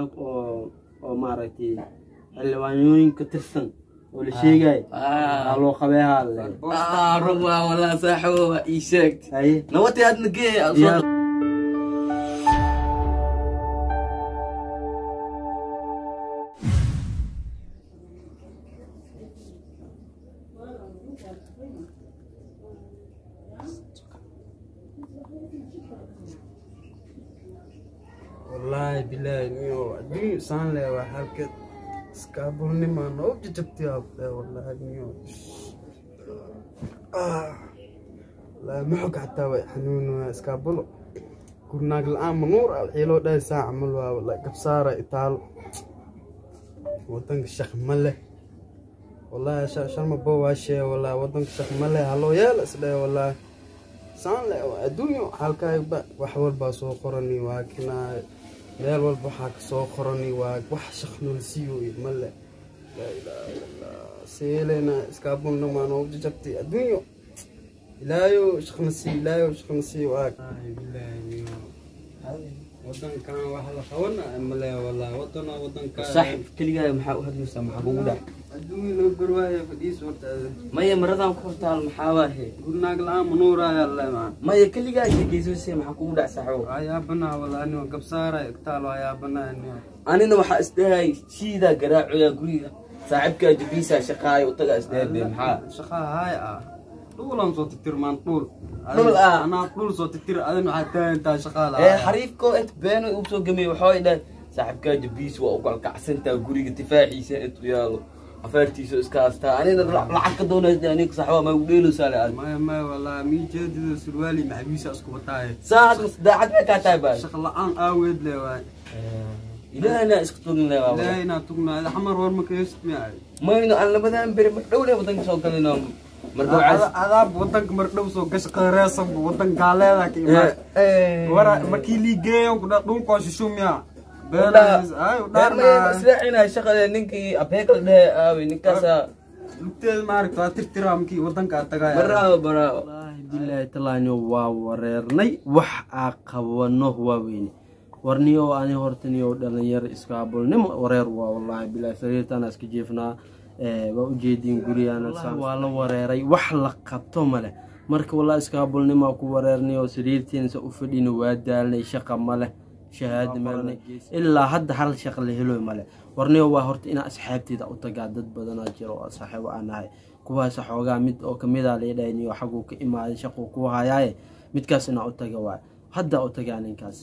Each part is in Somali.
rag oo oo maaragtay xildhibaanooyin ka tirsan oo la sheegay aa loo qabeehaa le Ah, run waa walaa saaxibo waa ii sheegtay haye nabadii aadna gee Yaa- wallaahi bilaahi niyo adduun saan leh waa halkeed iskaabulnima noo jajabtay abdhe wallaahi niyo Ah, wallaahi maxog xataa way xanuun waa iskaabulo gurnaag la-aan manuur ah wixii loo dhahay saa camal waa wallaahi gabsaara itaalo wadanka shaq ma leh wallaahi sha- sharma bo waa shee wallaahi wadanka shaq ma leh haloo yeela isdhahe wallaahi saan le adduunyo halkaaba wax walbaa soo qorani waa kinaa meel walba waxaa ka soo qorani waa wax shaqnolsiiyo male laa ilaaha illallah seelena iskaabulna maa noogu jajabtay adduunyo ilaayo shaqna sii ilaayo shaqna sii waa wadankan wax la qabana male walaa wadana wadankan saaxib keligaa maxaa u hadlaysaa maxaa kugu dhac adduunyo loo garwaayo fadhiis hortaada maya maradan ku hortaal maxaa waahe gurnaag la-aan manuuraya lemaa maya keligaa sheegeysose maxaa kugu dhac saaxibo ayaabanaa walaa anio gabsaara igtaalo ayaabanaa anio anina waxaa isdhahay shiidaa garaacoyaa guriga saaxiibkaa jabiisaa shaqaayo utagaa isdhahay be maxaa shaqaa haay ah dhuulan soo titirmaan dhuul Dhul ah. anaa dhuul soo titir adin waxaa taagantaa shaqaa ee xariifko inta beeno uu soo gamay waxaa dhahay saaxiibkaa jabiis waa u kalkacsantaa guriga difaaciisa intuu yaalo afaartiisa iska haastaa anina lacag ka doonaysa aniga saaxiba ma ugu dheeloosaale aad maya maya walaa mii jeedida surwaali maxabiisa isku bataaye saa hadda daacad bay kaa tahay baa shaqa la-aan aaweed le waay ilaahna isku tugin le waa ilaahay inaa tugnaada xamar war maka heest miya mayno aan labadan beri dhow le wadanka soo galino marka waxaa adaab wadanka mardhow soo gasha qareesanba wadan gaaleeda ka imaan wara markii lii geeyan kudha dhulkoo shishu miya beenays ay udhaarna israacina shaqade ninkii abeekal dhehe aawi ninkaasa lugteeda maaragta waa tirtiraa markii wadanka aad tagaya baraawo baraawo wallaahi bilaahi talaanyo waa wareernay wax aa qabano waa weyne warniyo ani hortaniyo dhalinyaro iskaabulnimo wareer waa wallaahi bilaahi sariirtana iska jeefnaa ee, waa ujeediin gurigana waa la wareeray wax la qabto male marka wallahi iskaabulnimo ku wareernayo sariirtiinsa u fadhina waa daalnay shaqa male shahaada meelnay ilaa hadda hal shaqa la helo male warniyo waa horta inaa asxaabteeda u tagaa dad badanaa jiro oo saaxiibo aan nahay kuwaas xoogaa mid oo kamida laydhahniyo xaguu ka imaaday shaquu ku hayaaye midkaas inaa u taga waay hadda u tagaa ninkaas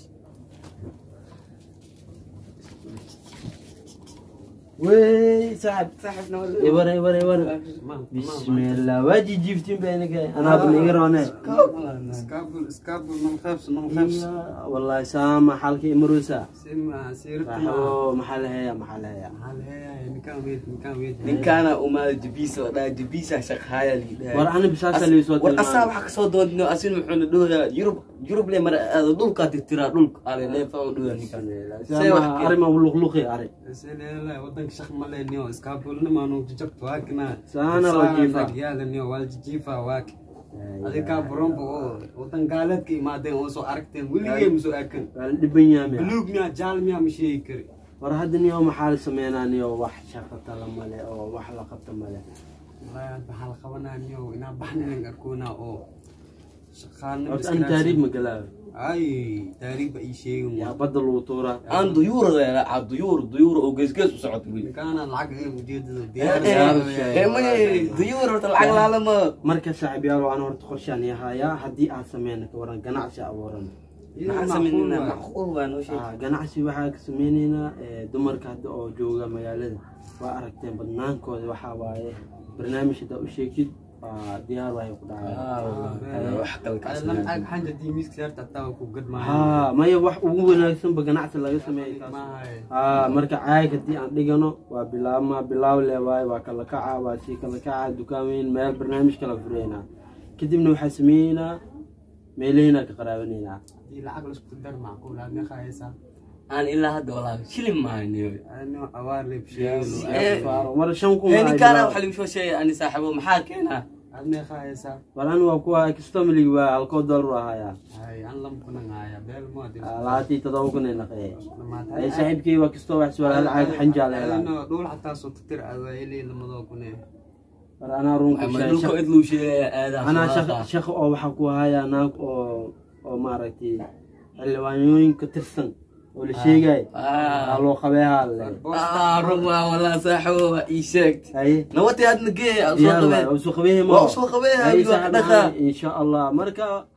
wey saaxib ibare ibare ibare bismillah waa jijiiftiin ba iniga anaaba niga roone iskaabul iskaabul man khaybs man khaybs wallahi saama xalka imarusa sima siirta saaxibo maxaa la heeyaa maxaa la heeyaa hal heeyahay ninkaan weyd ninkaan weyd ninkaana umaada jabiisa la dhaha jabiisa shaqaaya war ani bisaasa laysoo war asaa waxa kasoo doonino asin muxuuna dhoyaa yurub yurub le mar aada dhulkaa tirtiraa dhulka ale leefa u dhoyaa ninkaan Say wax kale. arima luqluqi ari seleela wadanka shaq ma lehniyo iskaabulnima nuu jajabto waakina Saana loo jiifaa. yaadaniyo waa jijiifa waaki adigaa buronba oo wadan gaaleedka imaadeen oo soo aragteen weligee ma soo arkan waa la dhiban yaami buluug miyaa jaal miyaa ma sheegi kari war hadda niyo maxaa la sameynaa niyo wax shaqata la male oo wax la qabta male wallaahi hadda waxaa la qabanaa niyo inaa baxninan arkoonaa oo shaqaanimo horta an taariib ma galaayo ay taariikh ba ii sheegin yaa badda lagu tuuraa aan duyuurada aa duyuur duyuur oo geesgees u socota weli ninkaana lacag ee ujeedada ee may duyuur horta lacag laalama marka saaxiib yaalo aan horta qorshaan yahayaa haddii aad sameyna ka waran ganacsi abuuran maxaa sameynaa macquul waa noo sheeg Ah, ganacsi waxaa ka sameyneynaa eh, dumarka hadda oo jooga magaalada waa aragteen badnaankooda waxaa waaye barnaamij haddaa u sheegtid waa diyaar waay ku dhacaya wax kale ka lacag xanja diimiska saarta hataa waa ku gadmaayo ha maya wax ugu wanaagsanba ganacsi laga sameeyay kaas. maahay ha marka caag haddii aan dhigano waa bilaabma bilaaw le waaye waa kala kaca waa sii kala kaca dukaan weyn meel barnaamij kala fureynaa kadibna waxaa sameeyeynaa meelaheynaa ka qaraabaneynaa hadii lacag laisku dar macquul aad meeqaayaysaa aan ilaa hadda walaa shilin mahayniyo ano awaar leeb Eh, sheegay Faaro, mar shan kun ee ay ninkaana bilaab- waxa lagu soo sheegay ani saaxiibo maxaa keenaa aad meeqa haysaa war an waa kuwa kistomlig waa halkoo dollar ahayaa hay an lamkunan haya beel moodi labaatan iyo todoba kun ay naqee ay saaxiibkay waa kastoo wax suwaal hal caag xanjaal helaan dhul xataa soo tatir aad ilii lamadoo kune war anaa runku ama dhulka idluu sheegaya aadaa anaa shaq shaq oo waxaa ku hayaa naag oo oo maaragtay xildhibaanooyin ka tirsan oo la sheegay Ah. aa loo qabeehaa le ah run waa walaa saaxibo waa ii sheegtay haye nabadii aadna geey aan soo diyaar waay qabeen oo soo qabeehe waa usoo qabeen habi waa ka dhaqaa insha allah marka